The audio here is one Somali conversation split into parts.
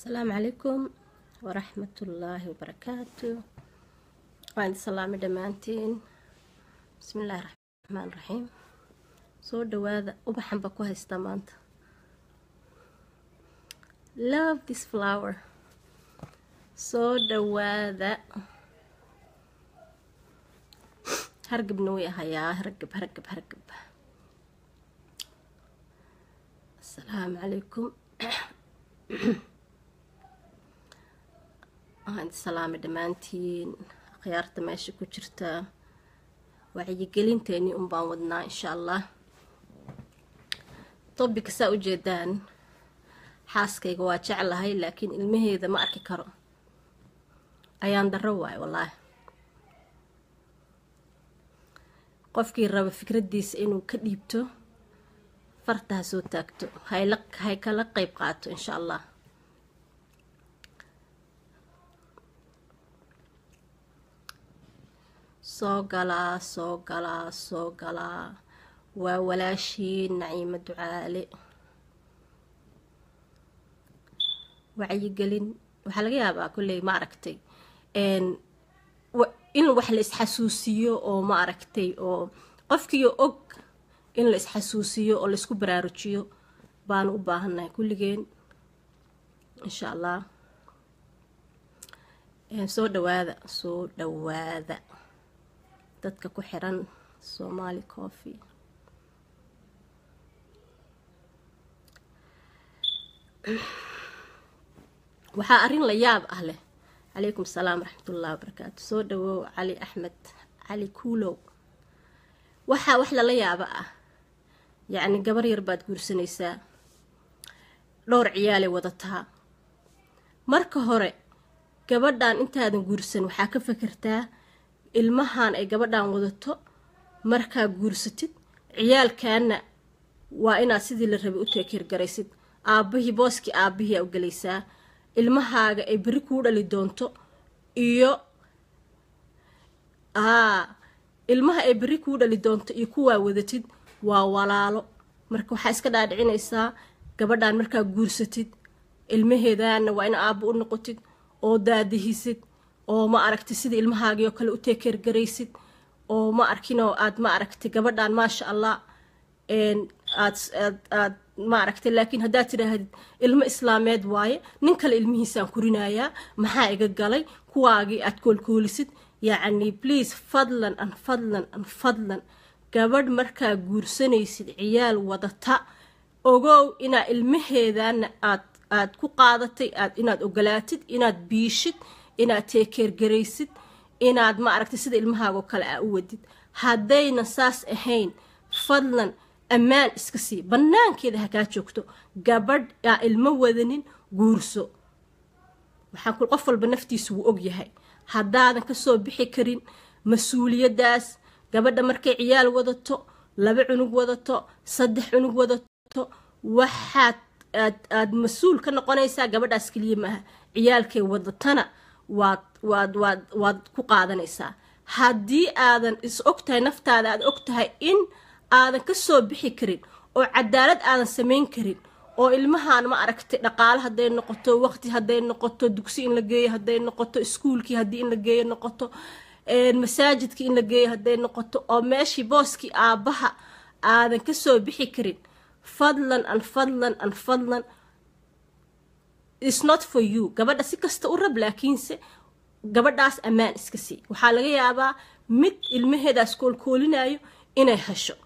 asalaamu calaykum waraxmatullaahi wabarakaatu waan idin salaamay dhammaantiin bismi illaahi raxmaan raxiim soo dhawaada ubaxan ba ku haystaa maanta love this flower soo dhawaada hargabna way ahayaa hargab hargab hargab asalaamu calaykum waxaan idin salaamay dhammaantiin akhyaarta meesha ku jirta wacyigelinteeni un baan wadnaa insha allah tobika saa u jeedaan xaaskayga waa jeclahay laakiin ilmaheeda ma arki karo ayaan darro waayo wallaahi qofkii raba fikraddiisa inuu ka dhiibto farta ha soo taagto hayla hay kala qeyb qaato insha allah soo galaa soo galaa soo galaa waa walaashii naciimo ducaale wacyigelin waxaa laga yaabaa kolley ma aragtay in wax la isxasuusiyo oo ma aragtay oo qofkiio og in la isxasuusiyo oo laisku baraarujiyo baanu u baahannahay kulligeen insha allah soo dhawaada soo dhawaada dadka ku xiran somali coffee waxaa arrin la yaab ah leh calaykum salaam waraxmatullahi wabarakaatu soo dhawow cali axmed cali kuulow waxaa wax lala yaaba ah yacni gabar yar baad guursanaysaa dhowr ciyaalay wadataa marka hore gabadhan intaadan guursan waxaa ka fakertaa ilmahan ay gabadhan wadato markaa guursatid ciyaalkaana waa inaad sidii la rabay u teekirgaraysid aabbihii booskii aabbihii aa u gelaysaa ilmahaaga ay beri kuu dhali doonto iyo aa ilmaha ay beri kuu dhali doonto iyo kuwaa wadatid waa walaalo marka waxaa iska dhaadhicinaysaa gabadhan markaa guursatid ilmaheedaana waa in aabbo u noqotid oo daadihisid oo ma aragtay sida ilmahaagii oo kale u teekeergaraysid oo ma arkinoo aad ma aragtay gabadhan maasha allah aad aad aad ma aragtay laakiin haddaad tidhaahdid ilmo islaameed waaye nin kale ilmihiisaan kurinayaa maxaa iga galay kuwaagii aad koolkoolisid yacni please fadlan an fadlan an fadlan gabadh markaa guursanaysid ciyaal wadata ogow inaa ilmaheedana aad aad ku qaadatay aad inaad ogolaatid inaad biishid inaad teekeergaraysid inaad ma aragtay sida ilmahaagoo kale aa u wadid haddayna saas ahayn fadlan ammaan iska sii bannaankeeda ha kaa joogto gabadh aa ilmo wadanin guurso waxaan qof walba naftiisa wuu og yahay haddaadan kasoo bixi karin mas-uuliyaddaas gabadha markay ciyaal wadato laba cunug wadato saddex cunug wadato waxaad aad aad mas-uul ka noqonaysaa gabadhaas keliya maaha ciyaalkay wadatana waad waad waad waad ku qaadanaysaa haddii aadan is og tahay naftaada aad og tahay in aadan ka soo bixi karin oo cadaalad aadan samayn karin oo ilmahaan ma aragtay dhaqaale hadday noqoto waqti hadday noqoto dugsi in la geeyo hadday noqoto iskuulkii haddii in la geeyo noqoto masaajidkii in la geeyo hadday noqoto oo meeshii booskii aabbaha aadan ka soo bixi karin fadlan an fadlan an fadlan is not for you gabadha si kasta u rab laakiinse gabadhaas ammaan iska sii waxaa laga yaabaa mid ilmaheedaas koolkoolinayo inay hesho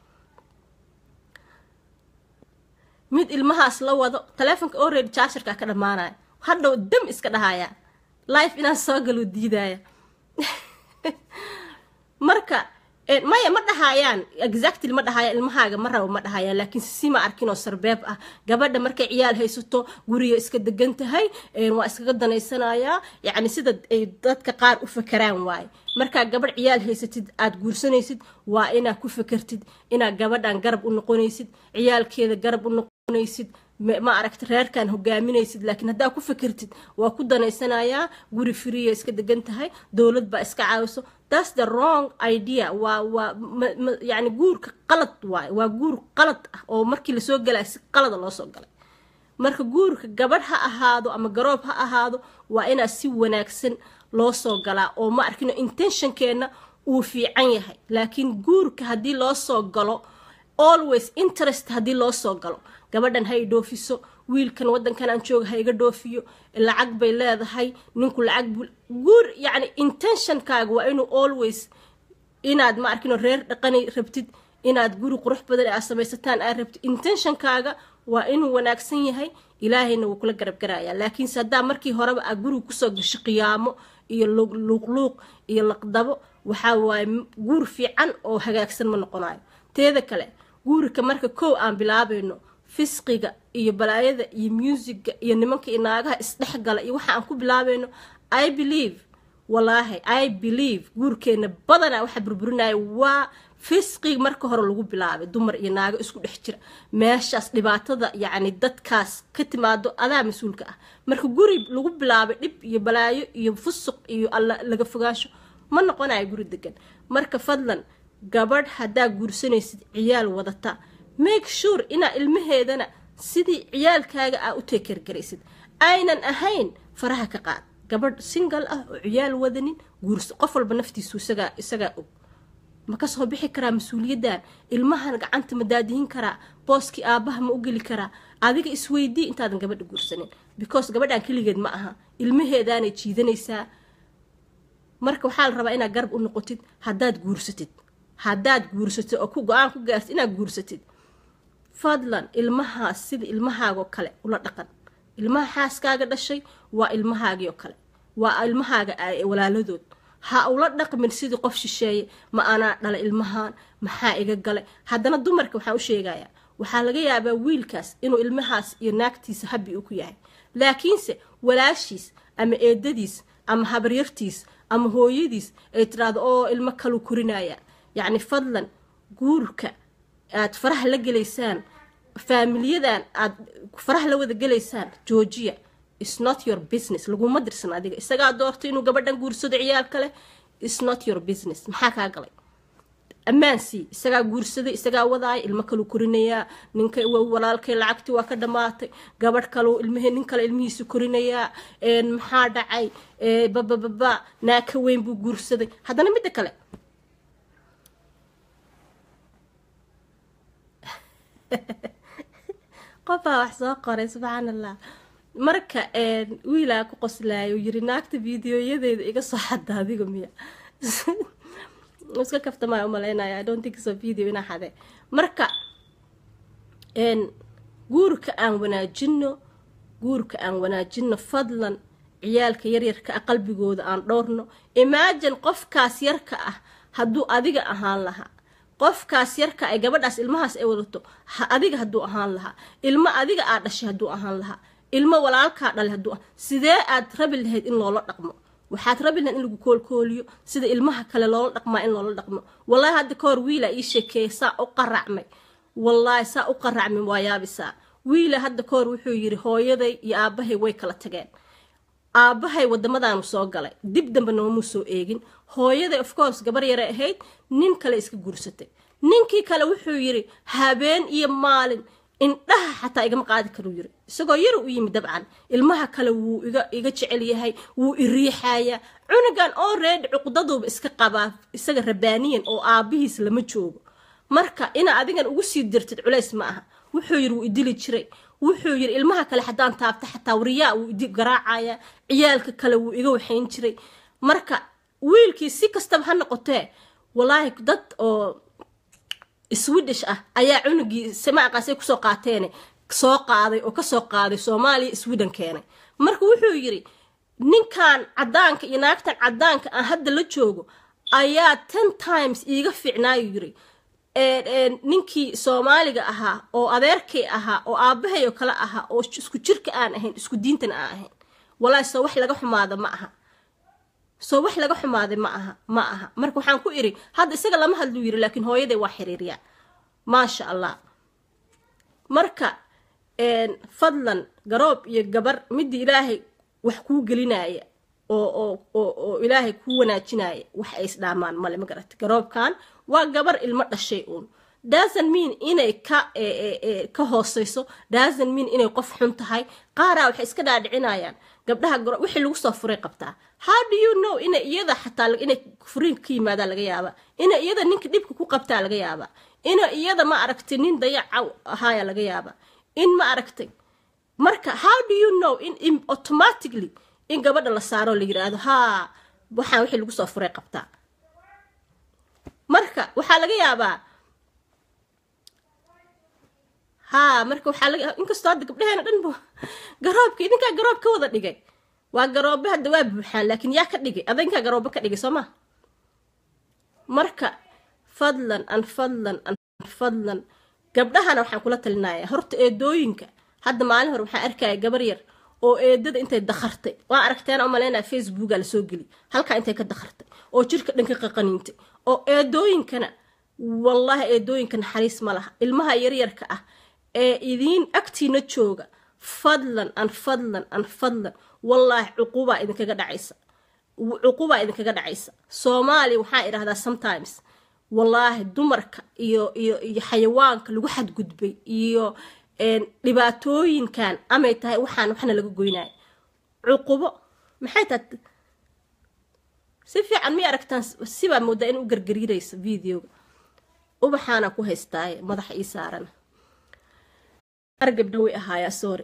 mid ilmahaas la wado taleefonka already jaasharkaa ka dhammaanaya hadhow dam iska dhahaya life inaan soo galo diidaya marka maya ma dhahayaan exactly ma dhahayaan ilmahaaga ma rabo ma dhahayaan laakiin si ma arkin oo sarbeeb ah gabadha markay ciyaal haysato guriga iska degan tahay waa iskaga danaysanayaa yacni sida ay dadka qaar u fakeraan waaye markaa gabadh ciyaal haysatid aada guursanaysid waa inaad ku fakertid inaad gabadhan garab u noqonaysid ciyaalkeeda garab u noqonaysid ma aragta reerkan hogaaminaysid laakiin haddaa ku fakertid waa ku danaysanayaa guri friya iska degan tahay dowlad baa iska caawiso thats the wrong idea waa waa yani guurka qalad waay waa guur qalad ah oo markii lasoo galaya si qalada loo soo galay marka guurka gabadh ha ahaado ama garoob ha ahaado waa inaa si wanaagsan loo soo galaa oo ma arkino intentionkeenna uu fiican yahay laakiin guurka haddii loo soo galo always interest haddii loo soo galo gabadhan ha i dhoofiso wiilkan wadankan aan jooga ha iga dhoofiyo lacag bay leedahay ninku lacag buu guur yacni intentionkaaga waa inuu always inaad ma arkino reer dhaqani rabtid inaad guri qurux badan aad samaysataan aad rabtid intentionkaaga waa inuu wanaagsan yahay ilaahayna wuu kula garabgarayaa laakiinse haddaa markii horeba aad guriga kusoo gasho qiyaamo iyo luuqluuq iyo laqdabo waxaa waaye guur fiican oo hagaagsan ma noqonayo teeda kale guurika marka kow aan bilaabayno fisqiga iyo balaayada iyo muusiga iyo nimanka iyo naagaha isdhexgala iyo waxa aan ku bilaabayno i believe walaahi i believe guurkeena badanaa waxa burburinaya waa fisqig marka hore lagu bilaabay dumar iyo naago isku dhex jira meeshaas dhibaatada yacni dadkaas ka timaado adaa mas-uulka ah marka guri lagu bilaabay dhib iyo balaayo iyo fusuq iyo alla laga fogaansho ma noqonayo guri degan marka fadlan gabadh haddaa guursanaysid ciyaal wadata make sure inaa ilmaheedana sidii ciyaalkaaga aa u teekergaraysid aynan ahayn faraha ka qaad gabadh singal ah oo ciyaal wadanin guursa qof walba naftiisu isagaa isagaa og ma kasoo bixi karaa mas-uuliyaddan ilmahan gacanta ma daadihin karaa booskii aabbaha ma u geli karaa adiga isweydii intaadan gabadha guursanin because gabadhan keligeed ma aha ilmaheedaanay jiidanaysaa marka waxaa la rabaa inaad garab u noqotid haddaad guursatid haddaad guursatid oo ku go-aan ku gaartid inaad guursatid fadlan ilmahaas sida ilmahaagoo kale ula dhaqan ilmaha xaaskaaga dhashay waa ilmahaagii oo kale waa ilmahaaga walaaladood ha ula dhaqmin sidii qof shisheeye ma anaa dhala ilmahan maxaa iga galay haddana dumarka waxaan u sheegayaa waxaa laga yaabaa wiilkaas inuu ilmahaas iyo naagtiisa habi u ku yahay laakiinse walaashiis ama eedadiis ama habaryartiis ama hooyadiis ay tiraahdo oo ilmo kalu korinaya yacni fadlan guurka aad faraha la gelaysaan faamilyadan aad faraha la wada gelaysaan joojiya is not your business laguma dirsan adiga isagaa doortay inuu gabadhan guursado ciyaal kale is not your business maxaa kaa galay ammaan sii isagaa guursaday isagaa wadaaya ilmo kalu korinayaa ninka walaalkay lacagtii waa ka dhammaatay gabadh kalu ilmhe nin kale ilmihiisu korinayaa maxaa dhacay babababa naaka weyn buu guursaday haddana midda kale qofaa wax soo qoray subxaan allah marka wiilaa ku qoslaayo yiri naagta videoyadeeda iga soo xada adiga miya iska kaftamaa umalaynaya i don't think so video inaa xade marka guurka aan wanaajino guurka aan wanaajino fadlan ciyaalka yaryarka ah qalbigooda aan dhowrno imagine qofkaas yarka ah hadduu adiga ahaan lahaa qofkaas yarka ay gabadhaas ilmahaas ay wadato adiga hadduu ahaan lahaa ilmo adiga aa dhashay hadduu ahaan lahaa ilmo walaalkaa dhalay hadduu sidee aad rabi lahayd in loola dhaqmo waxaad rabi lahayd in lagu koolkooliyo sida ilmaha kale loola dhaqmaa in loola dhaqmo wallaahi hadda ka hor wiila ii sheekeeyay saa u qaracmay wallaahi saa u qaracmay waa yaabisaa wiila hadda ka hor wuxuu yidhi hooyaday iyo aabbahay way kala tageen aabbahay wadamadaanu soo galay dib dambe noomuu soo eegin hooyaday of course gabar yare ahayd nin kale iska guursatay ninkii kale wuxuu yidhi habeen iyo maalin indhaha xataa igama qaadi karuu yiri isagoo yar u yimi dabcan ilmaha kale wuu iga jecel yahay wuu iriixayaa cunugan oo reedh cuqdaduuba iska qabaa isaga rabaaniyan oo aabihiis lama joogo marka inaa adigan ugu sii dirtid culays ma aha wuxuu yiri wuu idili jiray wuxuu yiri ilmaha kale haddaan taabta xataa wariyaa wuu idi garaacaya ciyaalka kale wuu iga waxayn jiray marka wiilkii si kastaba ha noqotee walaahi dad oo swedish ah ayaa cunugii samaaqaasay kusoo qaateene soo qaaday oo kasoo qaaday soomaaliya sweden keenay marka wuxuu yiri ninkan cadaanka iyo naagtan cadaanka aan hadda la joogo ayaa ten times iiga fiicnaayu yiri ninkii soomaaliga ahaa oo adeerkay ahaa oo aabahay oo kale ahaa oo isku jirka aan ahayn isku diintan aan ahayn walaahi soo wax laga xumaada ma aha soo wax laga xumaaday ma aha ma aha marka waxaan ku iri hadda isaga lama hadluu yiri laakiin hooyaday waa xiriirya maasha allah marka fadlan garoob iyo gabar midii ilaahay wax kuu gelinaya oo oo ilaahay kuu wanaajinaya wax ay isdhaamaan male ma garata garoobkan waa gabar ilmo dhashay uun doesn't mean inay ka ka hooseyso doesn't mean inay qof xun tahay qaaraa waxay iska dhaadhicinayaan gabdhaha goro wixii lagu soo furay qabtaa how do you know inay iyada xataa inay furiinka ka yimaadaa laga yaabaa inay iyada ninka dhibka ku qabtaa laga yaabaa inay iyada ma aragtay nin dayaca ahaaya laga yaabaa in ma aragtay marka how do you know in, in automatically in gabadha la saaro la yiraahdo haa waxaan wixii lagu soo furay qabtaa marka waxaa laga yaabaa haa marka waxaa laga inkastoo hadda gabdhaheena dhan bu garoobka idinkaa garoob ka wada dhigay waa garoobe hadda waa buuxaan laakiin yaa ka dhigay adinkaa garoobe ka dhigay soo ma marka fadlan an fadlan an fadlan gabdhahana waxaan kula talinayaa horta eedooyinka hadda maalin hore waxaan arkaya gabar yar oo eedada intay dakhartay waa aragteen oo maleynaya facebooka lasoo geli halkaa intay ka dakhartay oo jirka dhan ka qaqaniintay oo eedooyinkana wallaahi eedooyinka naxariis ma laha ilmaha yaryarka ah ee idiin agtiina jooga fadlan an fadlan an fadlan wallaahi cuqubaa idinkaga dhacaysa cuqubaa idinkaga dhacaysa soomaaliya waxaa idhahdaa sometimes wallaahi dumarka iyo iyo iyo xayawaanka lagu xadgudbay iyo dhibaatooyinkan amay tahay waxaan waxna laga goynaya cuqubo maxay tahay si fiican may aragtaan sibaa moodaa in u gargariiraysa videoga ubaxaana ku haystaaye madaxa ii saarana argabdha way ahaayaa sorry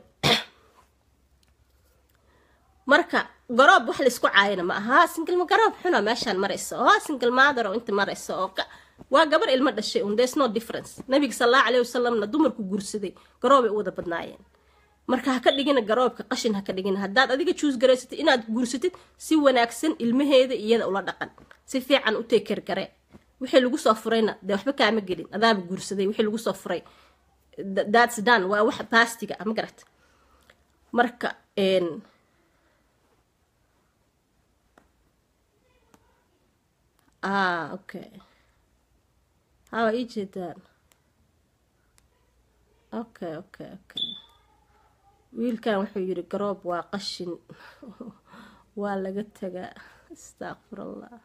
marka garoob wax laisku caayana ma aha single garoob xuna meeshaan maraysa oo single mother oo inta maraysa oo waa gabar ilmo dhashay un there's no difference nabiga sallallahu alayhi wasallamna dumarku guursaday garoobay u wada badnaayeen marka ha ka dhigina garoobka qashin ha ka dhigina haddaad adiga juus garaysatid inaad guursatid si wanaagsan ilmaheeda iyada ula dhaqan si fiican u teeker gare wixii lagu soo furayna dee waxba kaama gelin adaaba guursaday wixii lagu soo furay that's done waa wax baastiga ma garat marka ah okay hawa ii jeedaan okay okay okay wiilkan wuxuu yidhi garoob waa qashin waa laga tagaa astaqfirallah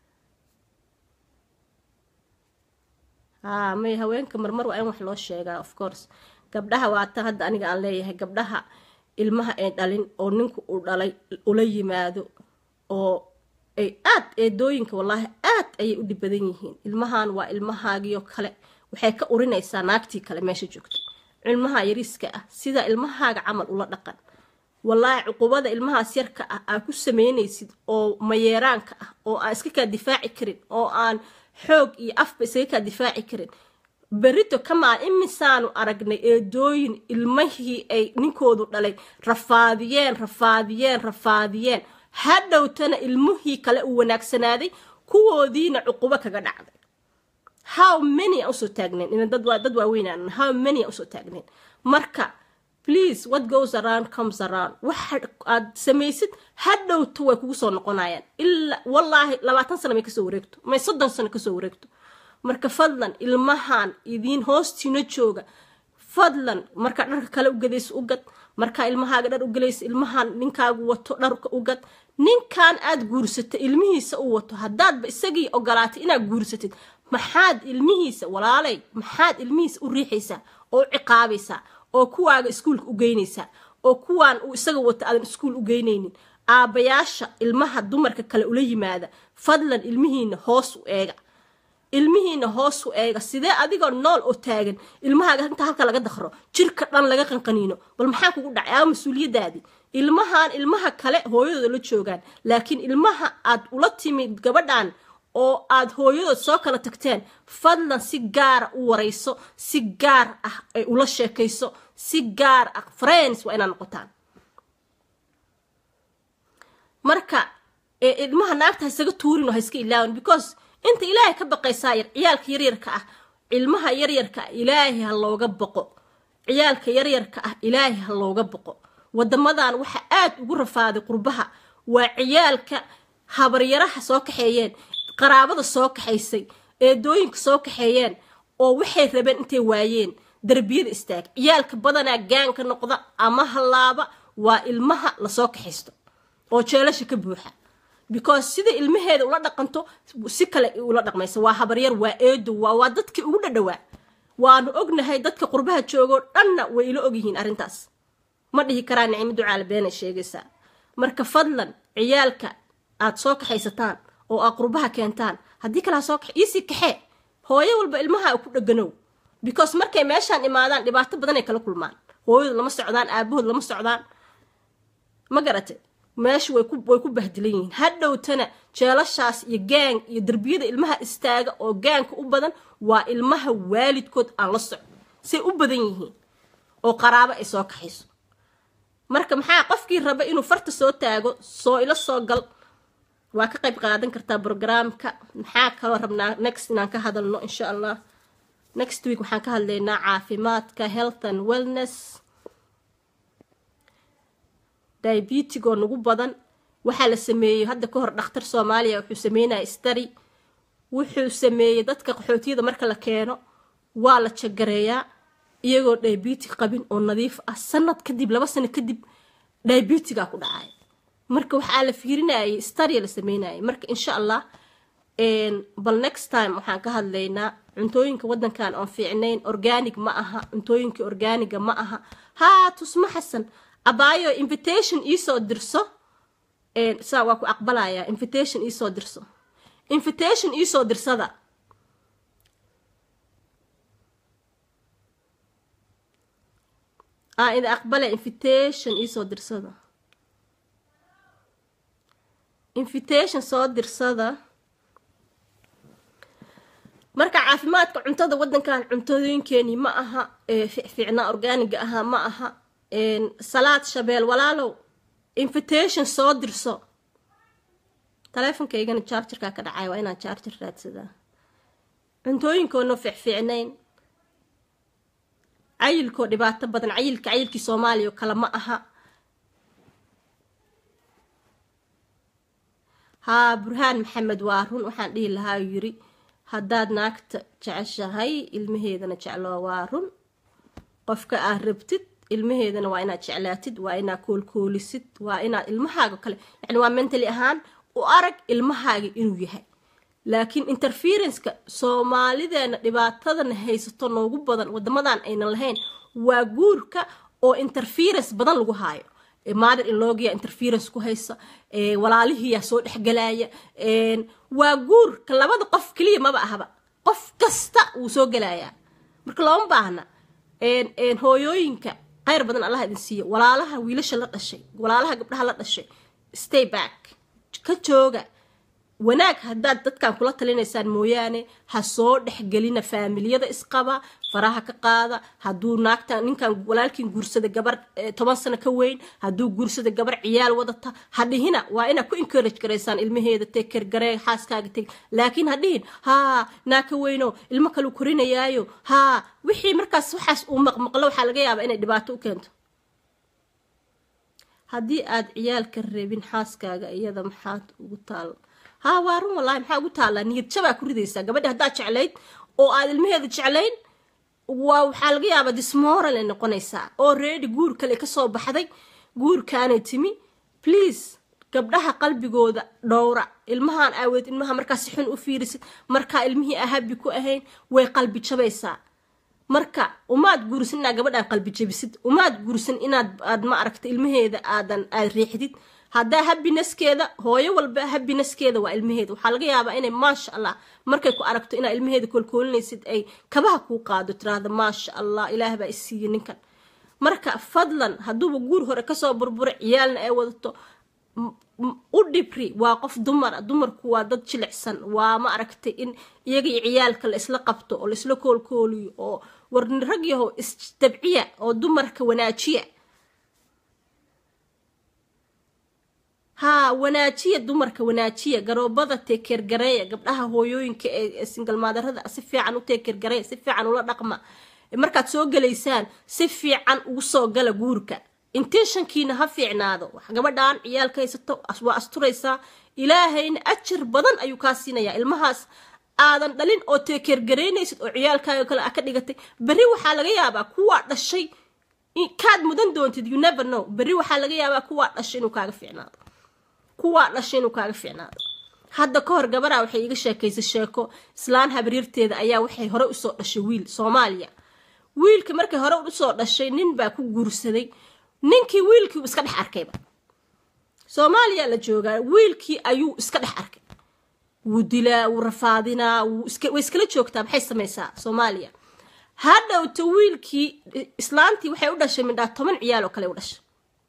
haa may haweenka marmar waa in wax loo sheegaa of course gabdhaha waata hadda aniga aan leeyahay gabdhaha ilmaha ay dhalin oo ninku uu dhalay ula yimaado oo ay aad eedooyinka wallaahi aad ayay u dhib badan yihiin ilmahan waa ilmahaagiyo kale waxay ka urinaysaa naagtii kale meesha joogto ilmaha yariiska ah sida ilmahaaga camal ula dhaqan wallaahi cuqubada ilmahaas yarka ah aa ku sameynaysid oo mayeeraanka ah oo aan iska kaa difaaci karin oo aan xoog iyo afba isaga kaa difaaci karin berito kamaa imisaanu aragnay eedooyin ilmahii ay ninkoodu dhalay rafaadiyeen rafaadiyeen rafaadiyeen hadhowtana ilmihii kale uu wanaagsanaaday kuwoodiina cuqubo kaga dhacday how many aan usoo taagnayn in dad dad waaweynaan how many aan usoo taagnayn marka please what goes around comes around waxa aad samaysid hadhowto way kugu soo noqonayaan ilaa wallaahi labaatan sano may kasoo wareegto may soddon sano kasoo wareegto marka fadlan ilmahan idiin hoostiina jooga fadlan markaa dharka kale u gadaysa u gad markaa ilmahaaga dhar u galaysa ilmahan ninkaagu wato dharka u gad ninkan aad guursatay ilmihiisa u wato haddaadba isagii ogolaatay inaad guursatid maxaad ilmihiisa walaalay maxaad ilmihiisa u riixaysaa oo u ciqaabaysaa oo kuwaaga iskuulka u geynaysaa oo kuwaan uu isaga wato aadan iskuul u geynaynin aabbayaasha ilmaha dumarka kale ula yimaada fadlan ilmihiina hoos u eega ilmihiina hoos u eega sidee adigoo nool oo taagan ilmahaaga inta halka laga dakro jirka dhan laga qanqaniino bal maxaa kugu dhacay aa mas-uuliyadaadii ilmahan ilmaha kale hooyadooda la joogaan laakiin ilmaha aad ula timid gabadhan oo aad hooyadood soo kala tagteen fadlan si gaara u warayso si gaar ah ay ula sheekayso si gaar ah friends waa inaad noqotaan marka ilmaha naagta ha isaga tuurin oo ha iska ilaawan because inta ilaahay ka baqaysaa yar ciyaalka yaryarka ah ilmaha yaryarka ah ilaahay ha looga baqo ciyaalka yaryarka ah ilaahay ha looga baqo wadamadan waxa aad ugu rafaaday qurbaha waa ciyaalka habaryaraha soo kaxeeyeen qaraabada soo kaxaysay eedooyinka soo kaxeeyeen oo waxay rabeen intay waayeen darbiyada istaag ciyaalka badanaa gaanka noqda ama hallaaba waa ilmaha lasoo kaxaysto oo jeelasha ka buuxa because sida ilmaheeda ula dhaqanto si kale ula dhaqmaysa waa habaryar waa eedo waa waa dadkii ugu dhadhawaa waanu ognahay dadka qurbaha joogoo dhanna way ila ogyihiin arrintaas ma dhihi karaa nicmo ducaale beenay sheegaysaa marka fadlan ciyaalka aad soo kaxaysataan oo aad qurbaha keentaan haddii kale ha soo kax iisii kaxee hooyo walba ilmaha ku dheganow because markay meeshaan imaadaan dhibaato badan ay kala kulmaan hooyadu lama socdaan aabahood lama socdaan ma garate meesha way ku way ku bahdilan yihiin hadhowtana jeelashaas iyo gaang iyo derbiyada ilmaha istaaga oo gaanka u badan waa ilmaha waalidkood aan la socdo say u badan yihiin oo qaraabo ay soo kaxayso marka maxaa qofkii raba inuu farta soo taago soo ilo soo gal waa ka qayb qaadan kartaa brograamka maxaa kaloo rabnaa next inaan ka hadalno insha allah next week waxaan ka hadlaynaa caafimaadka health and wellness diabetigoo nagu badan waxaa la sameeyey hadda ka hor dhakhtar soomaaliya wuxuu sameynaya stary wuxuu sameeyey dadka qaxootiyada marka la keeno waa la jagareeyaa iyagoo diabetic qabin oo nadiif ah sanad kadib laba sano kadib diabetiga ku dhacay marka waxaa la fiirinayay starya la sameynayay marka insha allah bal next time waxaan ka hadlaynaa cuntooyinka wadankan oon fiicnayn organic ma aha cuntooyinka organiga ma aha haa tusmo xasan abaayo invitation iisoo dirso saa waa ku aqbalayaa invitation iisoo dirso invitation iisoo dirsada aa ida aqbala invitation iisoo dirsada invitation soo dirsada marka caafimaadka cuntada wadankan cuntooyinkeenii ma aha fiicnaa organiga ahaa ma aha salaad shabeel walaalow invitation soo dirso taleefonkaygana jarjarkaa ka dhacay waa inaan jarjar raadsadaa cuntooyinkoona fiicfiicnayn cayilkoo dhibaato badan cayilka cayilkii soomaaliya oo kale ma aha haa burhaan maxamed waa run waxaan dhihi lahaa yiri haddaad naagta jeceshahay ilmaheedana jecloo waa run qofka aad rabtid ilmaheedana waa inaad jeclaatid waa inaad koolkoolisid waa inaad ilmahaaga kale yani waa mentally ahaan u arag ilmahaaga inuu yahay laakiin interferenceka soomaalideena dhibaatadana haysato noogu badan wadamadan aynan lahayn waa guurka oo interference badan lagu haayo mother in logia interference ku haysa walaalihiyaa soo dhexgelaya waa guurka labada qof keliya maba ahaba qof kasta wuu soo gelayaa marka looma baahna hooyooyinka khayr badan allah idin siiyo walaalaha wiilasha la dhashay walaalaha gabdhaha la dhashay stay back ka jooga wanaag haddaad dadkan kula talinaysaan mooyaane ha soo dhexgelina faamiliyada isqaba faraha ka qaada hadduu naagtan ninkan walaalkiin guursada gabar toban sano ka weyn hadduu guursada gabar ciyaal wadata ha dhihina waa inaad ku encourage garaysaan ilmaheeda teker garee xaaskaaga teg laakiin ha dhihin haa naa ka weyno ilmo kalu korinayaayo haa wixii markaas waxaas uu maqmaqlo waxaa laga yaabaa inay dhibaato u keento haddii aad ciyaalka rabin xaaskaaga iyada maxaad ugu taal haa waa run wallaahi maxaa ugu taallaa niyad jabaa ku ridaysaa gabadha haddaad jeclayd oo aad ilmaheeda jeclayn waa waxaa laga yaabaa dismoral ay noqonaysaa oo reedi guur kale kasoo baxday guurkaanay timi please gabdhaha qalbigooda dhowra ilmahaan aaweed ilmaha markaa si xun u fiirisid markaa ilmihii ahabi ku ahayn way qalbi jabaysaa marka umaad guursan inaad gabadhaan qalbi jabisid umaad guursan inaad aad ma aragta ilmaheeda aadan aad riixdid haddaa habinaskeeda hooyo walba habinaskeeda waa ilmaheeda waxaa laga yaabaa inay maasha allah markay ku aragto inaa ilmaheeda koolkoolinaysid ay kabaha kuu qaado tiraahda maasha allah ilaah baa isiiye ninkan marka fadlan hadduuba guur hore kasoo burbura ciyaalna ay wadato u dhibri waa qof dumara dumarku waa dad jilicsan waa ma aragtay in iyaga iyo ciyaalka la isla qabto oo laisla koolkooliyo oo warni rag yahow isdabciya oo dumarka wanaajiya haa wanaajiya dumarka wanaajiya garoobada teekeergareeya gabdhaha hooyooyinka ee singalmaadarada si fiican u teekeergareeya si fiican ula dhaqma markaad soo gelaysaan si fiican ugu soo gala guurka intentionkiina ha fiicnaado gabadhaan ciyaalka haysato waa asturaysaa ilaahayna ajar badan ayuu kaa siinayaa ilmahaas aadan dhalin oo teekeergaraynaysid oo ciyaalkaaga kale a ka dhigatay berri waxaa laga yaabaa kuwaa dhashay kaad mudan doontid you never know berri waxaa laga yaabaa kuwaa dhashay inuu kaaga fiicnaado kuwaa dhashay inuu kaaga fiicnaado hadda ka hor gabaraa waxay iga sheekaysay sheeko islaan habriirteeda ayaa waxay hore usoo dhashay wiil soomaaliya wiilka markay hore usoo dhashay nin baa ku guursaday ninkii wiilkii uu iska dhex arkayba soomaaliya la joogaa wiilkii ayuu iska dhex arkay wuu dilaa wuu rafaadinaa way iskala joogtaa maxay samaysaa soomaaliya hadhowta wiilkii islaantii waxay u dhashay midhaa toban ciyaal oo kale u dhashay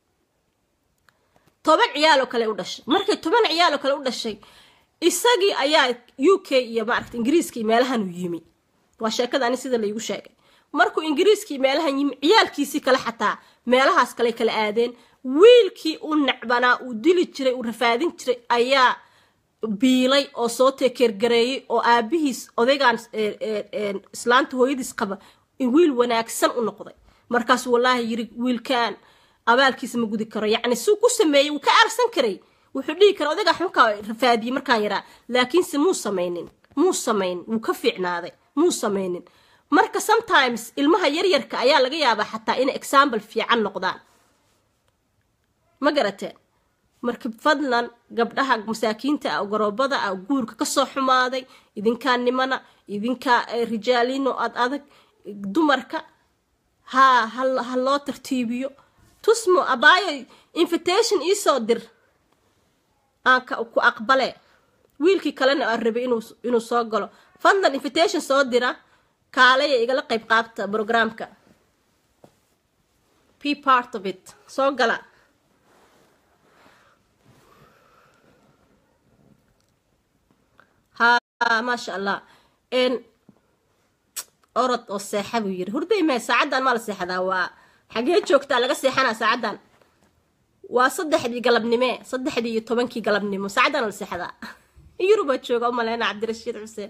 toban ciyaal oo kale u dhashay markay toban ciyaal oo kale u dhashay isagii ayaa u k iyo maaragta ingiriiska iyo meelahan uu yimi waa sheekada ani sida laygu sheegay markuu ingiriiskii meelahan yimi ciyaalkiisii kale xataa meelahaas kale kala aadeen wiilkii uu necbanaa uu dili jiray uu rafaadin jiray ayaa biilay oo soo teekeergareeyey oo aabihiis odaygaan islaanta hooyadiis qaba wiil wanaagsan u noqday markaasuu wallaahi yiri wiilkaan abaalkiisa ma gudi karo yacni suu ku sameeyey wuu ka aarsan karay wuxuu dhihi kara odaygaa xunkaa rafaadiyey markaan yaraa laakiinse muu samaynin muu samayn wuu ka fiicnaaday muu samaynin marka sometimes ilmaha yaryarka ayaa laga yaabaa xataa inay example fiican noqdaan ma garateen marka fadlan gabdhaha masaakiinta ah garoobada ah guurka kasoo xumaaday idinkaa nimana idinkaa rijaalino ad adag dumarka haa ha loo tartiibiyo tusmo abaayo invitation iisoo dir aan ku aqbale wiilkii kalena aan rabay inuu soo galo fadlan invitation soo dira kaalaya igala qayb qaabta brograamka p part of it soo gala ha maasha allah orod oo seexa buu yiri hurday mee saacaddan maa la seexdaa waa xagee joogtaa laga seexanaa saacaddan waa saddexdii galabnimee saddexdii iyo tobankii galabnimo saacaddan la seexdaa yurubaa jooga umaleyna cabdirashiid xuseen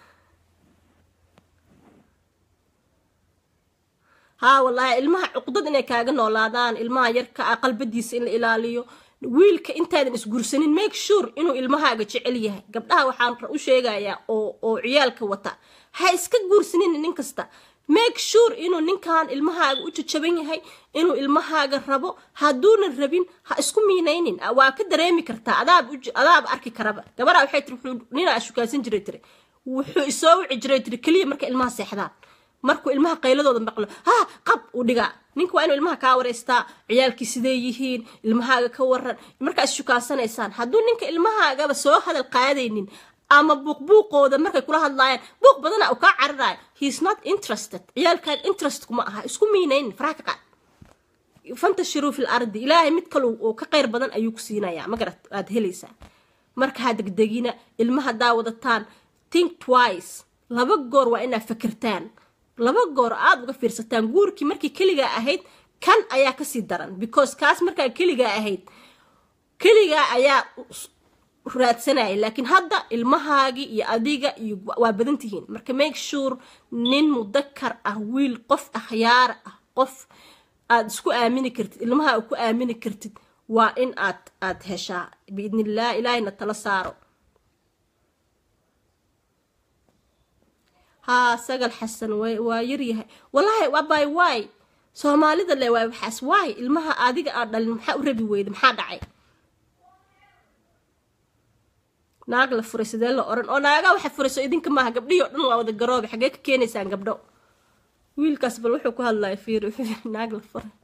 haa wallaahi ilmaha cuqdad inay kaaga noolaadaan ilmaha yarka ah qalbadiisa in la ilaaliyo wiilka intaadan isgursanin make sure inuu ilmahaaga jecel yahay gabdhaha waxaan u sheegayaa oo oo ciyaalka wata ha iska guursanin nin kasta make sure inuu ninkan ilmahaaga u jajaban yahay inuu ilmahaaga rabo hadduunan rabin ha isku miinaynin waa ka dareemi kartaa adaab adaab arki karaba gabaraa waxay tiri wuxuu ninaa shukaasan jiray tiri wuxuu isoo wici jiray tiri keliya marka ilmaha seexdaan markuu ilmaha qayladooda maqlo ha qab uu dhigaa ninka waa inuu ilmaha kaa wareystaa ciyaalkii sidee yihiin ilmahaaga ka waran markaa ishukaasanaysaan hadduu ninka ilmahaagaba soo hadal qaadaynin ama buuqbuuqooda markay kula hadlaayaan buuq badana uu kaa cararayo heis not interested ciyaalkaan interest kuma aha isku miinaynin faraha ka qaad fantashiruu fil ardi ilaahay mid kale oo ka qayr badan ayuu ku siinayaa magarat aad helaysaa marka ha degdegina ilmaha daa wadataan think twice laba goor waa inaad fakirtaan laba goor aada uga fiirsataan guurkii markii keligaa ahayd kan ayaa kasii daran because kaas markaa keligaa ahayd keligaa ayaa raadsanaya laakiin hadda ilmahaagii iyo adiga iyo waa badan tihiin marka make sure nin mudakar ah wiil qof akhyaara ah qof aada isku aamini kartid ilmaha ku aamini kartid waa in aad aada heshaa biidnillaah ilaahayna tala saaro haa sagal xasan waa yaryahay wallaahi abay waay soomaalida le waay waxaas waay ilmaha adiga aad dhalin maxaa u rabi weyda maxaa dhacay naag la furay sidee la oran oo naagaa waxa furayso idinka maaha gabdhihii o dhan waa wada garoobe xagee ka keenaysaan gabdho wiilkaas bal wuxuu ku hadlaya fiir naag la furay